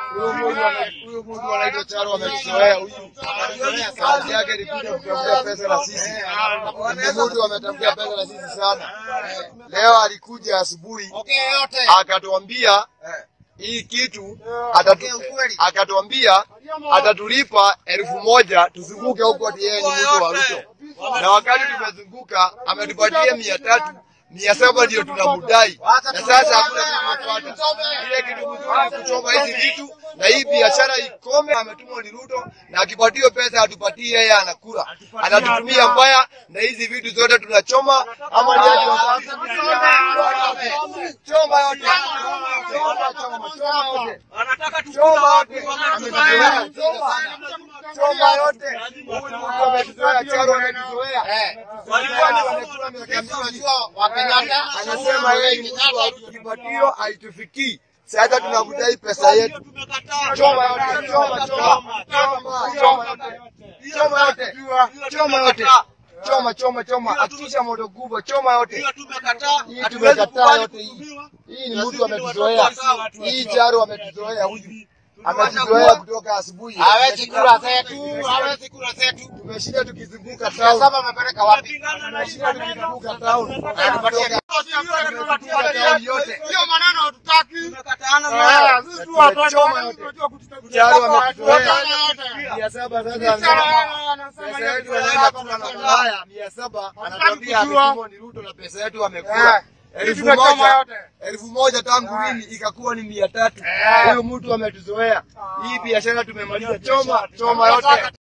Huyo mtu ame- huyo mtu anaitwa Charo ametuzoea huyu. Kazi yake ni kuja kutafutia pesa na sisi. Ni mtu ametafutia pesa na sisi sana. Leo alikuja asubuhi akatuambia hii kitu atatu, akatuambia atatulipa elfu moja tuzunguke huko ati yeye ni mtu wa Ruto, na wakati tumezunguka ametupatia mia tatu mia saba ndio tunamudai, na sasa hakuna kitu tunapata. Ile kitu mzuri ni kuchoma hizi vitu na hii biashara ikome. Ametumwa ni Ruto, na akipatiwa pesa atupatie, yeye anakula, anatutumia mbaya, na hizi vitu zote tunachoma ama ni aje wazazi? Choma yote, choma, choma, choma yote. Choma yote. Ametuzoea. Choma yote. Huyu mtu ametuzoea, Charo ametuzoea. Walikuwa ni wamekula miaka mingi. Anasema yeye ni mtu wa kipatio haitufikii. Sasa tunamdai pesa yetu. Choma yote, choma, choma, choma, choma yote. Choma yote. Choma yote. Choma, choma, choma. Hakikisha moto kubwa, choma yote. Hii tumekataa yote hii. Hii ni mtu ametuzoea. Hii Charo ametuzoea huyu. Ametuzoea kutoka asubuhi. Hawezi kula zetu, hawezi kula zetu. Tumeshinda tukizunguka Mia town. saba amepeleka wapi? Tumeshinda tukizunguka town. Anatupatia Tumezunguka town yote. hiyo maneno hatutaki. Eh, sisi tu hapa choma yote. Charo ametuzoea. Mia saba sasa anasema pesa yetu anaenda kula na kulaya mia saba anatuambia ametumwa ni Ruto na pesa yetu amekula elfu moja elfu moja tangu lini ikakuwa ni mia tatu. Huyu mtu ametuzoea. Hii biashara tumemaliza. Choma choma yote.